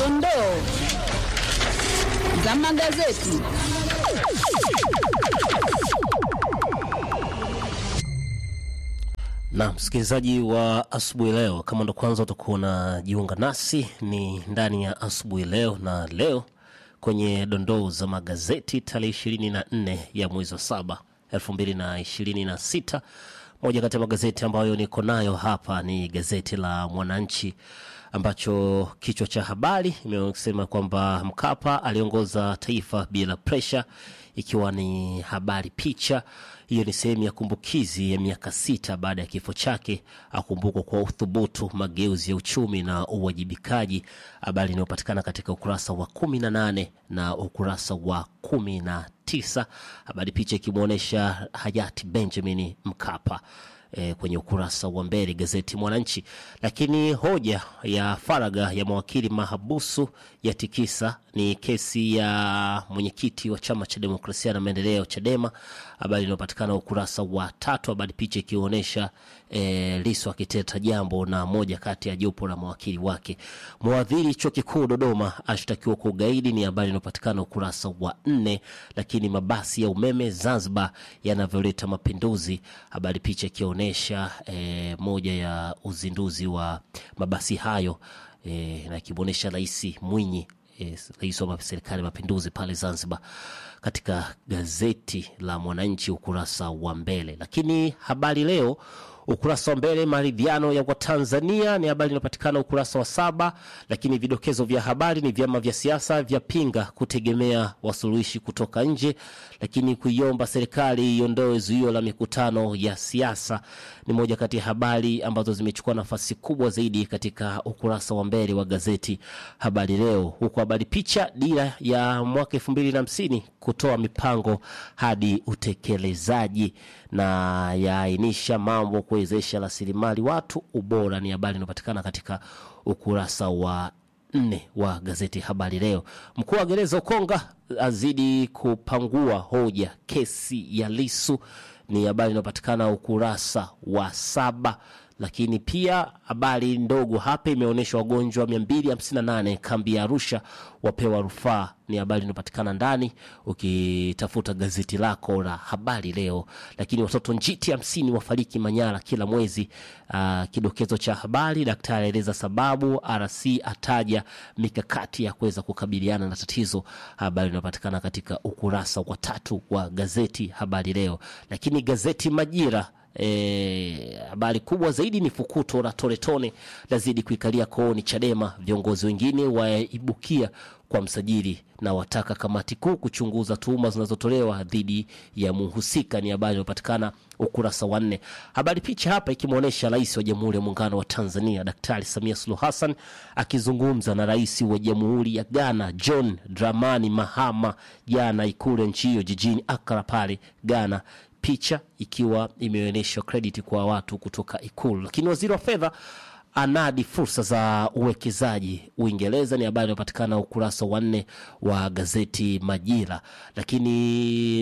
dondoo za magazeti. Na msikilizaji wa asubuhi leo, kama ndo kwanza utakuwa unajiunga nasi, ni ndani ya asubuhi leo, na leo kwenye dondoo za magazeti tarehe ishirini na nne ya mwezi wa saba elfu mbili na ishirini na sita moja kati ya magazeti ambayo niko nayo hapa ni gazeti la Mwananchi ambacho kichwa cha habari imesema kwamba Mkapa aliongoza taifa bila presha, ikiwa ni habari picha hiyo ni sehemu ya kumbukizi ya miaka sita baada ya kifo chake, akumbukwa kwa uthubutu, mageuzi ya uchumi na uwajibikaji, habari inayopatikana katika ukurasa wa kumi na nane na ukurasa wa kumi na tisa habari picha ikimwonyesha hayati Benjamin Mkapa e, kwenye ukurasa wa mbele gazeti Mwananchi. Lakini hoja ya faragha ya mawakili mahabusu ya tikisa ni kesi ya mwenyekiti wa chama cha demokrasia na maendeleo Chadema, habari inayopatikana ukurasa wa tatu, habari picha ikionyesha e, Lissu akiteta jambo na moja kati ya jopo la mawakili wake. Mwadhiri chuo kikuu Dodoma ashtakiwa kwa ugaidi ni habari inayopatikana ukurasa wa nne. Lakini mabasi ya umeme Zanzibar yanavyoleta mapinduzi, habari picha ikionyesha e, moja ya uzinduzi wa mabasi hayo e, na ikimwonyesha Rais Mwinyi rais wa serikali ya mapinduzi pale Zanzibar, katika gazeti la Mwananchi ukurasa wa mbele. Lakini habari leo ukurasa wa mbele, maridhiano ya Watanzania ni habari inayopatikana ukurasa wa saba. Lakini vidokezo vya habari ni vyama vya siasa vyapinga kutegemea wasuluhishi kutoka nje, lakini kuiomba serikali iondoe zuio la mikutano ya siasa ni moja kati ya habari ambazo zimechukua nafasi kubwa zaidi katika ukurasa wa mbele wa gazeti Habari Leo, huku habari picha dira ya mwaka elfu mbili na hamsini kutoa mipango hadi utekelezaji na yaainisha mambo kuwezesha rasilimali watu ubora, ni habari inayopatikana katika ukurasa wa nne wa gazeti Habari Leo. Mkuu wa gereza Ukonga azidi kupangua hoja kesi ya Lisu ni habari inayopatikana ukurasa wa saba. Lakini pia habari ndogo hapa imeonyesha wagonjwa 258 kambi ya Arusha wapewa rufaa, ni habari inayopatikana ndani ukitafuta gazeti lako la Habari Leo. Lakini watoto njiti hamsini wafariki Manyara kila mwezi. Uh, kidokezo cha habari, daktari aeleza sababu, RC ataja mikakati ya kuweza kukabiliana na tatizo, habari inayopatikana katika ukurasa wa tatu wa gazeti Habari Leo. Lakini gazeti Majira habari e, kubwa zaidi ni fukuto la Toretone lazidi kuikalia kooni Chadema, viongozi wengine waibukia kwa msajili na wataka kamati kuu kuchunguza tuhuma zinazotolewa dhidi ya muhusika, ni habari inayopatikana ukurasa wa nne. Habari picha hapa ikimwonyesha rais wa Jamhuri ya Muungano wa Tanzania Daktari Samia Suluhu Hassan akizungumza na rais wa Jamhuri ya Ghana John Dramani Mahama jana Ikulu ya nchi hiyo jijini Accra pale Ghana picha ikiwa imeonyeshwa credit kwa watu kutoka Ikulu. Lakini waziri wa fedha anadi fursa za uwekezaji Uingereza, ni habari inayopatikana ukurasa wa nne wa gazeti Majira. Lakini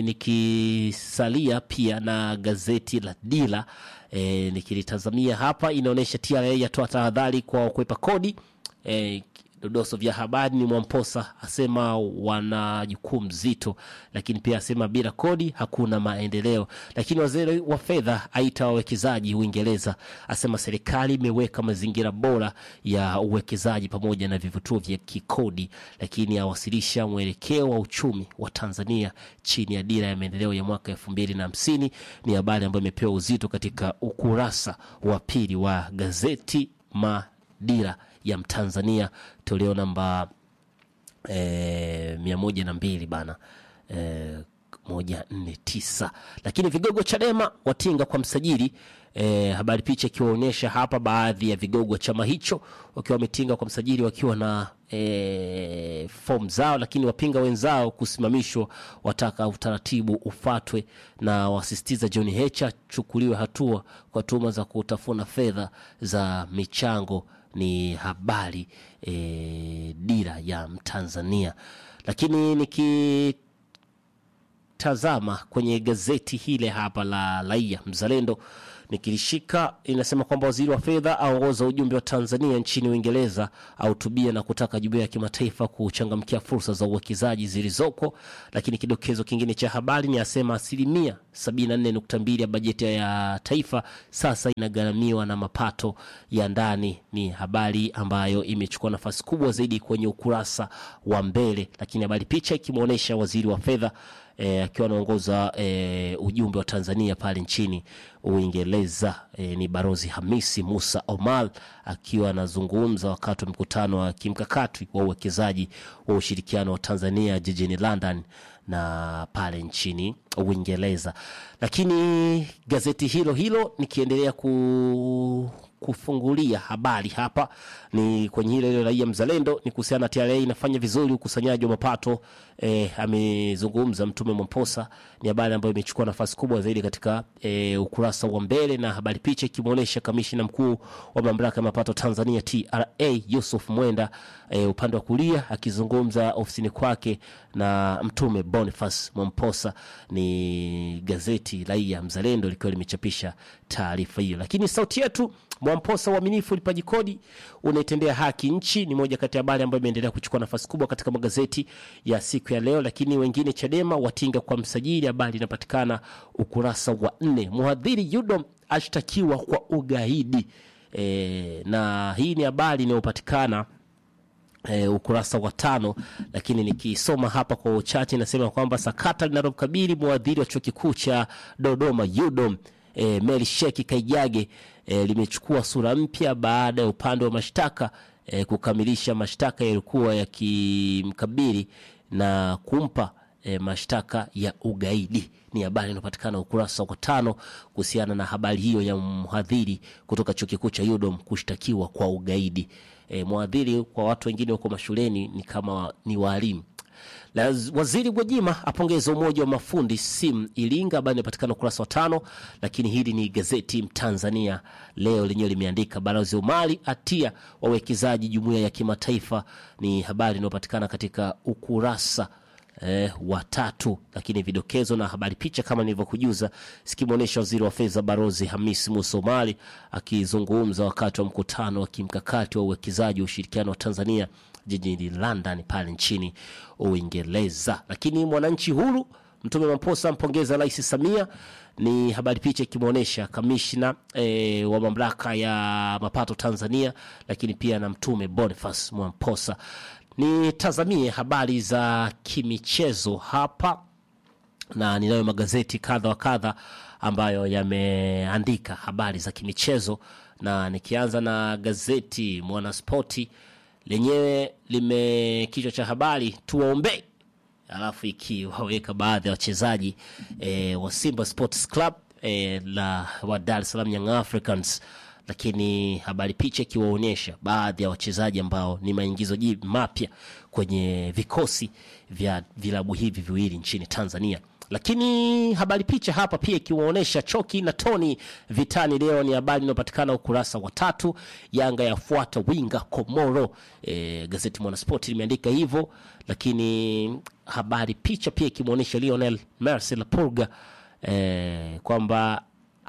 nikisalia pia na gazeti la Dira e, nikilitazamia hapa inaonyesha TRA yatoa tahadhari kwa kukwepa kodi e, dodoso vya habari ni Mwamposa asema wana jukumu zito, lakini pia asema bila kodi hakuna maendeleo. Lakini waziri wa fedha aita wawekezaji Uingereza, asema serikali imeweka mazingira bora ya uwekezaji pamoja na vivutio vya kikodi, lakini awasilisha mwelekeo wa uchumi wa Tanzania chini ya dira ya maendeleo ya mwaka elfu mbili na hamsini. Ni habari ambayo imepewa uzito katika ukurasa wa pili wa gazeti Madira ya Mtanzania toleo namba e, mia moja na mbili bana e, moja nne tisa. Lakini vigogo Chadema watinga kwa msajili e, habari picha ikiwaonyesha hapa baadhi ya vigogo wa chama hicho wakiwa wametinga kwa msajili wakiwa na e, fomu zao, lakini wapinga wenzao kusimamishwa, wataka utaratibu ufatwe na wasisitiza John Heche chukuliwe hatua kwa tuhuma za kutafuna fedha za michango ni habari e, dira ya Mtanzania. Lakini nikitazama kwenye gazeti hile hapa la Raia Mzalendo nikilishika inasema kwamba waziri wa fedha aongoza ujumbe wa Tanzania nchini Uingereza ahutubia na kutaka jumuiya ya kimataifa kuchangamkia fursa za uwekezaji zilizoko. Lakini kidokezo kingine cha habari ni asema asilimia 74.2 ya bajeti ya taifa sasa inagharamiwa na mapato ya ndani. Ni habari ambayo imechukua nafasi kubwa zaidi kwenye ukurasa wa mbele, lakini habari picha ikimwonyesha waziri wa fedha eh, akiwa anaongoza eh, ujumbe wa Tanzania pale nchini Uingereza eh, ni Barozi Hamisi Musa Omar akiwa anazungumza wakati wa mkutano wa kimkakati wa uwekezaji wa ushirikiano wa Tanzania jijini London na pale nchini Uingereza. Lakini gazeti hilo hilo nikiendelea ku kufungulia habari hapa ni kwenye hilo hilo Raia Mzalendo ni kuhusiana na TRA inafanya vizuri ukusanyaji wa mapato eh, amezungumza Mtume Mwamposa. Ni habari ambayo imechukua nafasi kubwa zaidi katika eh, ukurasa wa mbele, na habari picha ikimwonyesha kamishina mkuu wa mamlaka ya mapato Tanzania TRA Yusuf Mwenda eh, upande wa kulia akizungumza ofisini kwake na Mtume Boniface Mwamposa. Ni gazeti Raia Mzalendo likiwa limechapisha taarifa hiyo, lakini sauti yetu Mwamposa, uaminifu ulipaji kodi unaitendea haki nchi, ni moja kati ya habari ambayo imeendelea kuchukua nafasi kubwa katika magazeti ya siku ya leo. Lakini wengine, Chadema watinga kwa msajili, habari inapatikana ukurasa wa nne. Mhadhiri Yudom ashtakiwa kwa ugaidi e, na hii ni habari inayopatikana E, ukurasa wa tano, lakini nikisoma hapa kwa uchache inasema kwamba sakata linalokabili mwadhiri wa chuo kikuu cha Dodoma UDOM e, Mary Sheki Kaijage e, limechukua sura mpya baada ya upande wa mashtaka e, kukamilisha mashtaka yalikuwa yakimkabili na kumpa e, mashtaka ya ugaidi. Ni habari inayopatikana ukurasa wa tano kuhusiana na habari hiyo ya mhadhiri kutoka chuo kikuu cha UDOM kushtakiwa kwa ugaidi. E, mwadhiri kwa watu wengine huko mashuleni ni kama ni waalimu. Waziri Gwajima apongeza umoja wa mafundi sim Iringa, habari inapatikana ukurasa wa tano. Lakini hili ni gazeti Mtanzania leo lenyewe limeandika balozi Omari atia wawekezaji jumuiya ya kimataifa, ni habari inayopatikana katika ukurasa Eh, watatu lakini vidokezo na habari picha kama nilivyokujuza sikimwonyesha waziri wa fedha Barozi Hamis Musa Omari akizungumza wakati wa mkutano wa kimkakati wa uwekezaji wa ushirikiano wa Tanzania jijini London pale nchini Uingereza. Lakini mwananchi huru Mtume Mamposa mpongeza Rais Samia, ni habari picha ikimwonyesha kamishna e, wa mamlaka ya mapato Tanzania, lakini pia na Mtume Boniface Mwamposa. Nitazamie habari za kimichezo hapa, na ninayo magazeti kadha wa kadha ambayo yameandika habari za kimichezo, na nikianza na gazeti Mwanaspoti lenyewe lime kichwa cha habari tuwaombe, alafu ikiwaweka baadhi ya wachezaji e, wa Simba Sports Club e, la wa Dar es Salaam Young Africans lakini habari picha ikiwaonyesha baadhi ya wachezaji ambao ni maingizo mapya kwenye vikosi vya vilabu hivi viwili nchini Tanzania. Lakini habari picha hapa pia ikiwaonyesha Choki na Tony vitani leo, ni habari inayopatikana ukurasa wa tatu. Yanga yafuata winga Komoro. E, gazeti Mwanaspoti limeandika hivyo, lakini habari picha pia ikimwonyesha Lionel Mercy Lapurga e, kwamba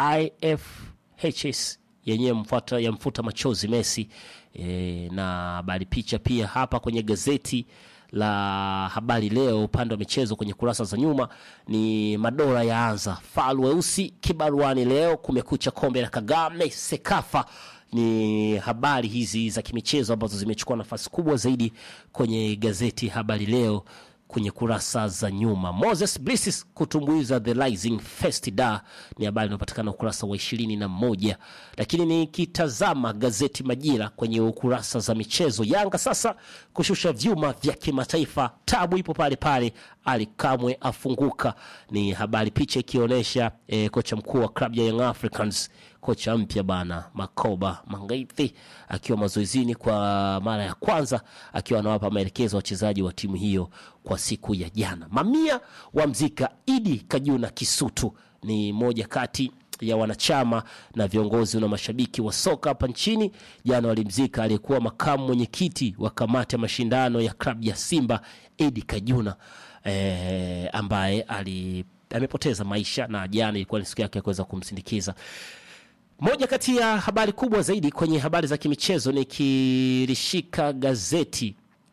IFHS yenyewe mfuata ya mfuta machozi Messi e, na habari picha pia hapa kwenye gazeti la habari leo upande wa michezo kwenye kurasa za nyuma ni madola yaanza falu weusi kibaruani leo kumekucha kombe la Kagame Sekafa ni habari hizi za kimichezo ambazo zimechukua nafasi kubwa zaidi kwenye gazeti habari leo kwenye kurasa za nyuma. Moses Bliss kutumbuiza the rising first da ni habari inayopatikana ukurasa wa ishirini na moja. Lakini nikitazama gazeti Majira kwenye ukurasa za michezo, Yanga sasa kushusha vyuma vya kimataifa, tabu ipo pale pale, Ali Kamwe afunguka, ni habari picha ikionyesha eh, kocha mkuu wa klabu ya Young Africans kocha mpya bana Makoba Mangaithi akiwa mazoezini kwa mara ya kwanza, akiwa anawapa maelekezo wachezaji wa timu hiyo kwa siku ya jana. Mamia wa mzika Idi Kajuna Kisutu ni moja kati ya wanachama na viongozi na mashabiki wa soka hapa nchini. Jana walimzika aliyekuwa makamu mwenyekiti wa kamati ya mashindano ya klabu ya Simba Idi Kajuna eh, ambaye ali amepoteza maisha na jana ilikuwa ni siku yake ya kuweza kumsindikiza Moja kati ya habari kubwa zaidi kwenye habari za kimichezo nikilishika gazeti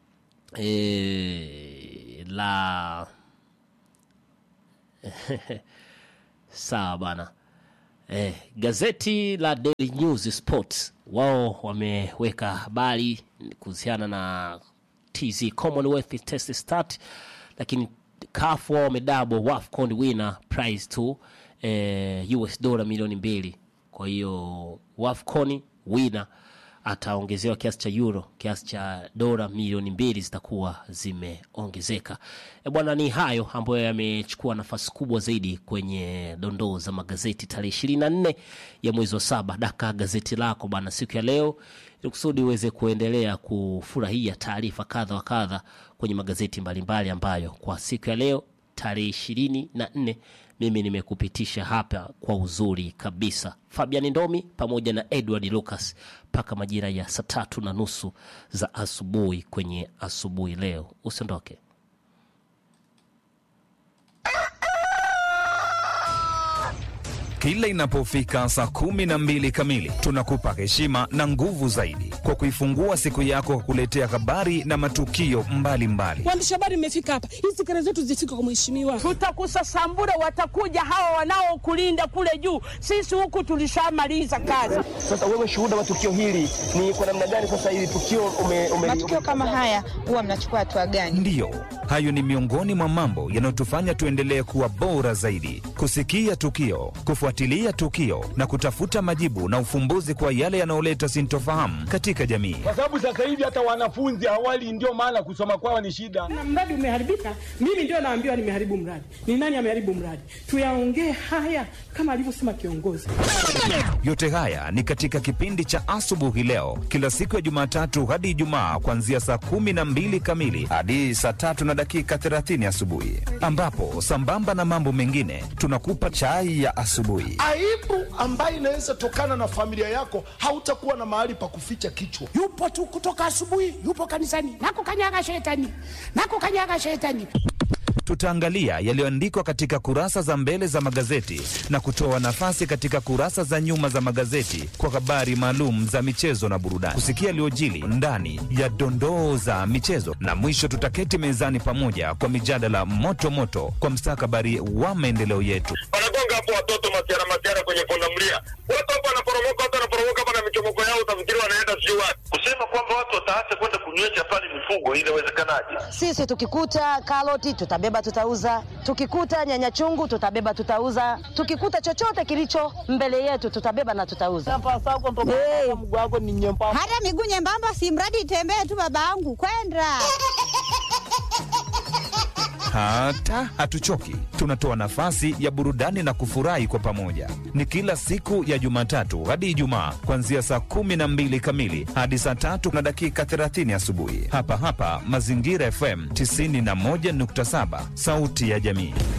e, la sawa bana e, gazeti la Daily News Sports wao wameweka habari kuhusiana na TZ Commonwealth Test Start, lakini CAF wao wamedabo WAFCON winner prize to eh, US dola milioni mbili. Kwa hiyo WAFCON winner ataongezewa kiasi cha euro, kiasi cha dola milioni mbili zitakuwa zimeongezeka. E bwana, ni hayo ambayo yamechukua nafasi kubwa zaidi kwenye dondoo za magazeti tarehe ishirini na nne ya mwezi wa saba. Daka gazeti lako bana siku ya leo ili kusudi uweze kuendelea kufurahia taarifa kadha wa kadha kwenye magazeti mbalimbali ambayo kwa siku ya leo tarehe ishirini na nne mimi nimekupitisha hapa kwa uzuri kabisa. Fabian Ndomi pamoja na Edward Lucas mpaka majira ya saa tatu na nusu za asubuhi kwenye asubuhi leo. Usiondoke. Kila inapofika saa kumi na mbili kamili tunakupa heshima na nguvu zaidi kwa kuifungua siku yako kwa kuletea habari na matukio mbalimbali. Waandishi habari mmefika hapa, hizi kelele zetu zifike kwa mheshimiwa. Tutakusasambura, watakuja hawa wanaokulinda kule juu. Sisi huku tulishamaliza kazi. Sasa wewe shuhuda wa tukio hili ni kwa namna gani? Sasa hili tukio ume, ume, matukio kama haya huwa mnachukua hatua gani? Ndiyo, hayo ni miongoni mwa mambo yanayotufanya tuendelee kuwa bora zaidi, kusikia tukio, kufuatilia tukio na kutafuta majibu na ufumbuzi kwa yale yanayoleta sintofahamu katika jamii. kwa sababu sasa hivi hata wanafunzi awali, ndio maana kusoma kwao ni shida. Na mradi umeharibika, mimi ndio naambiwa nimeharibu mradi. Ni nani ameharibu mradi? Tuyaongee haya kama alivyosema kiongozi. Yote haya ni katika kipindi cha asubuhi leo, kila siku ya Jumatatu hadi Ijumaa, kuanzia saa kumi na mbili kamili hadi saa tatu na dakika 30 asubuhi, ambapo sambamba na mambo mengine tunakupa chai ya asubuhi. aibu ambayo inaweza tokana na familia yako, hautakuwa na mahali pa kuficha kichwa. yupo tu kutoka asubuhi, yupo kanisani, nakukanyaga shetani, nakukanyaga shetani. Tutaangalia yaliyoandikwa katika kurasa za mbele za magazeti na kutoa nafasi katika kurasa za nyuma za magazeti kwa habari maalum za michezo na burudani, kusikia yaliyojili ndani ya dondoo za michezo, na mwisho tutaketi mezani pamoja kwa mijadala moto moto kwa mstakabali wa maendeleo yetu. wanagonga hapo watoto masiara masiara kwenye pundamilia, watu hapo wanaporomoka, watu wanaporomoka hapa na michomoko yao, utafikiri wanaenda sijui wapi. Kusema kwamba watu wataacha kwenda kunywesha pale mifugo, inawezekanaje? Sisi tukikuta karoti tutabeba tutauza, tukikuta nyanya chungu tutabeba tutauza, tukikuta chochote kilicho mbele yetu tutabeba na tutauza. Hey. Hata miguu nyembamba, si mradi itembee tu, babangu kwenda Hata hatuchoki, tunatoa nafasi ya burudani na kufurahi kwa pamoja. Ni kila siku ya Jumatatu hadi Ijumaa, kuanzia saa kumi na mbili kamili hadi saa tatu na dakika 30 asubuhi, hapa hapa Mazingira FM 91.7, sauti ya jamii.